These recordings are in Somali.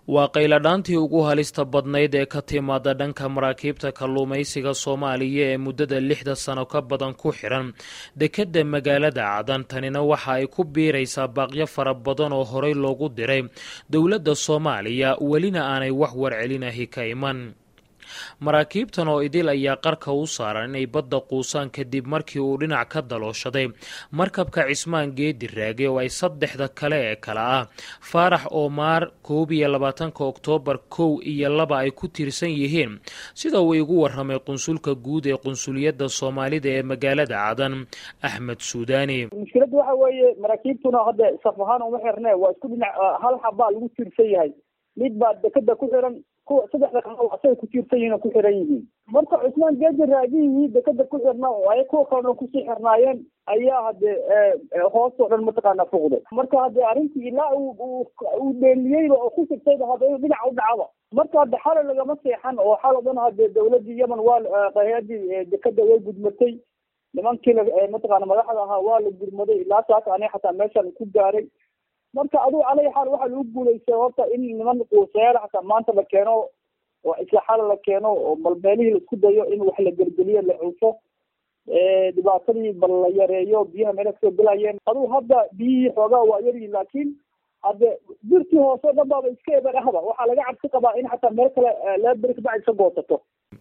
waa qayladhaantii ugu halista badnayd ee ka timaada dhanka maraakiibta kalluumaysiga soomaaliya ee muddada lixda sano ka badan ku xiran dekedda magaalada cadan tanina waxa ay ku biiraysaa baaqyo fara badan oo horey loogu diray dowladda soomaaliya welina aanay wax warcelinahi ka iman maraakiibtan oo idil ayaa qarka u saaran inay badda quusaan kadib markii uu dhinac ka dalooshaday markabka cismaan geedi raage oo ay saddexda kale ee kale ah faarax oomaar koob iyo labaatanka oktoobar kow iyo laba ay ku tiirsan yihiin sida uu igu waramay qunsulka guud ee qunsuliyadda soomaalida ee magaalada cadan axmed suudaani mushkiladda waxa weeye maraakiibtuna hadda saf ahaan uma xirne waa isku dhinac hal xabaa lagu tiirsan yahay mid baa dekeda ku xiran kuwa saddexda kale asay ku tiirsan yihiin oo ku xiran yihiin marka cusmaan geeji raagihii dekeda ku xirna oo ay kuwa kalena kusii xirnaayeen ayaa hade hoos oo dhan mataqaana fuqday marka hadde arrintii ilaa uu dheeliyeyba oo ku sigtayba hadda inuu dhinac u dhacaba marka hadde xale lagama seexan oo xal o dhan hadde dawladii yemen waa hay-adii dekeda way gudmatay nimankii mataqaana madaxda ahaa waa la gurmaday ilaa saas ani xataa meeshaan ku gaaray marka adigu calay xaal waxaa lagu guulaystay horta in niman quusayaal xataa maanta la keeno oo isla xala la keeno oo bal meelihii laisku dayo in wax la gelgeliyo la cufo dhibaatadii bal la yareeyo biyaha meela kasoo gelayeen adigu hadda biyihii xoogaa waa yaryihin laakiin hadde birtii hoose o dhan baaba iska eber ahba waxaa laga cabsi qabaa in xataa meel kale laba beri kabacdi iska goosato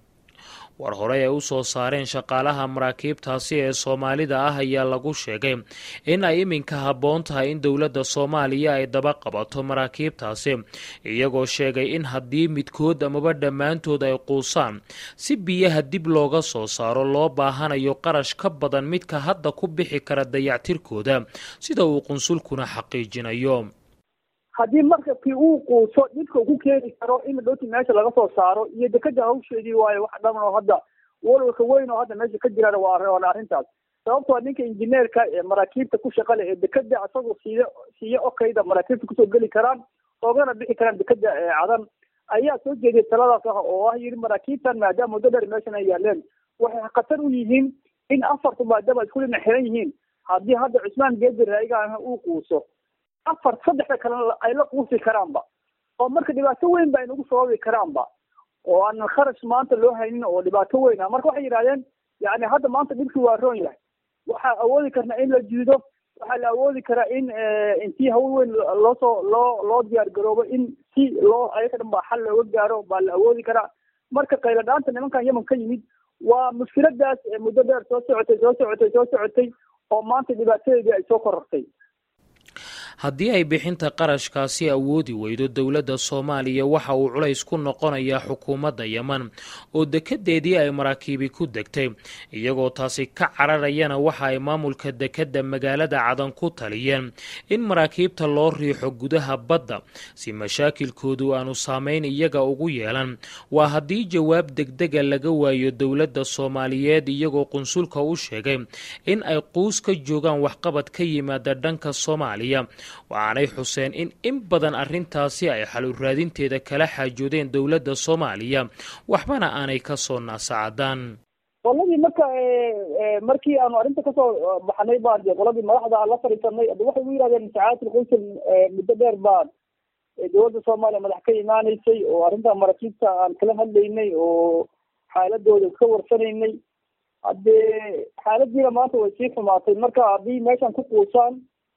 war horey ay u soo saareen shaqaalaha maraakiibtaasi ee soomaalida ah ayaa lagu sheegay in ay iminka habboon tahay in dowladda soomaaliya ay daba qabato maraakiibtaasi iyagoo sheegay in haddii midkood amaba dhammaantood ay quusaan si biyaha dib looga soo saaro loo baahanayo qarash ka badan midka hadda ku bixi kara dayactirkooda sida uu qunsulkuna xaqiijinayo haddii markabkii uu quuso dhibka ku keeni karo in dhoti meesha laga soo saaro iyo dekeda hawsheedii waayo wax dhaman oo hadda walwalka weyn oo hadda meesha ka jiraan waa arrintaas sababtoo ninka injineerka ee maraakiibta ku shaqa leh ee dekeda isagoo siiyo siiyo okayda maraakiibta kusoo geli karaan oogana bixi karaan dekeda cadan ayaa soo jeediyay taladaas ah oo ah yiri maraakiibtan maadaama muddo dheer meeshan ay yaaleen waxay khatar u yihiin in afartu maadaama isku dhinac xiran yihiin haddii hadda cusmaan geedi raayigaana uu quuso afar saddexda kalena ay la quusi karaanba oo marka dhibaato weyn ba aynagu sababi karaanba oo aan kharash maanta loo haynin oo dhibaato weyn ah marka waxay yidhahdeen yani hadda maanta dhibkii waa roon yahay waxaa awoodi karna in la jiido waxaa la awoodi karaa in intii hawl weyn loosoo loo loo diyaar garoobo in si loo ayaga dhan baa xal looga gaaro baa la awoodi karaa marka qayladhaanta nimankan yemen ka yimid waa mushkiladaas muddo dheer soo socotay soo socotay soo socotay oo maanta dhibaatadeedii ay soo korortay haddii ay bixinta qarashkaasi awoodi weydo dowladda soomaaliya waxa uu culays ku noqonayaa xukuumadda yeman oo dekedeedii ay maraakiibi ku degtay iyagoo taasi ka cararayana waxa ay maamulka dekedda magaalada cadan ku taliyeen in maraakiibta loo riixo gudaha badda si mashaakilkoodu aanu saameyn iyaga ugu yeelan waa haddii jawaab degdega laga waayo dowladda soomaaliyeed iyagoo qunsulka u sheegay in ay quus ka joogaan waxqabad ka yimaada dhanka soomaaliya waxaanay xuseen in in badan arrintaasi ay xal raadinteeda kala xaajoodeen dowladda soomaaliya waxbana aanay ka soo naasacadaan qoladii marka markii aanu arrinta kasoo baxnay baan de qoladii madaxda la fadhiisanay ada waxay u yidhahdeen sacaadatul qunsul muddo dheer baan dowladda soomaaliya madax ka imaaneysay oo arrinta maraakiibta aan kala hadlaynay oo xaaladooda ka warsanaynay haddee xaaladiina maanta way sii xumaatay marka haddii meeshan ku quusaan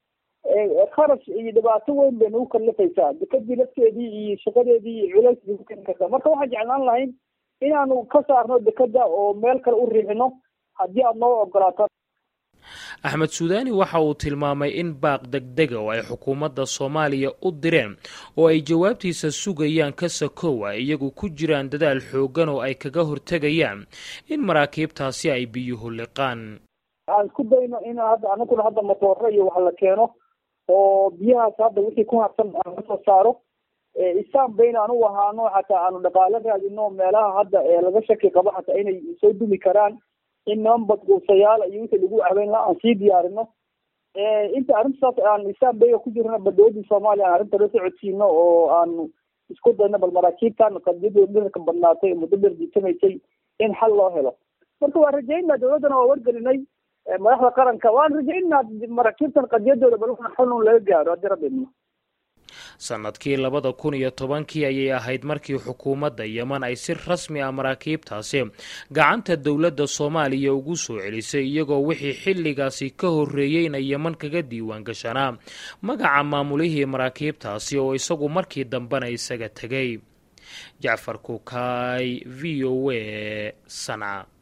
kharash iyo dhibaato weyn bay nagu kallifaysaa dekadii lafteedii iyo shaqadeedii iyo culays bay ku keeni kartaa marka waxaan jeclaan lahayn inaanu ka saarno dekeda oo meel kale u riixino haddii aada noo ogolaataan axmed suudaani waxa uu tilmaamay in baaq degdega oo ay xukuumadda soomaaliya u direen oo ay jawaabtiisa sugayaan ka sakowa iyagu ku jiraan dadaal xooggan oo ay kaga hortegayaan in maraakiibtaasi ay biyuhu liqaan aan isku dayno in hadda anaguna hadda matooro iyo wax la keeno oo biyahaas hadda wixii ku harsan aan kasoo saaro isaan bayna aan u ahaano xataa aanu dhaqaalo raadino meelaha hadda laga shaki qabo xataa inay soo dumi karaan in niman badquusayaal iyo wixii lagu ahbeyn laha aan sii diyaarino inta arrintaas aan isaan bayga ku jirno badawladii soomaaliya aan arrinta la socodsiino oo aanu isku dayno bal maraakiibtan qadiyadooda dhirarka badnaatay muddo dheer jiitamaysay in xal loo helo marka waan rajaynaa dowladdana waa wargelinay madaxda qaranka waan rajaynaa maraakiibtan qadiyadooda bal xalun laga gaaro haddii rabbi idmo sannadkii labada kun iyo tobankii ayay ahayd markii xukuumadda yeman ay si rasmi ah maraakiibtaasi gacanta dowladda soomaaliya ugu soo celisay iyagoo wixii xilligaasi ka horreeyeyna yeman kaga diiwaan gashanaa magaca maamulihii maraakiibtaasi oo isagu markii dambena isaga tegay jacfar kukaay v o a sanca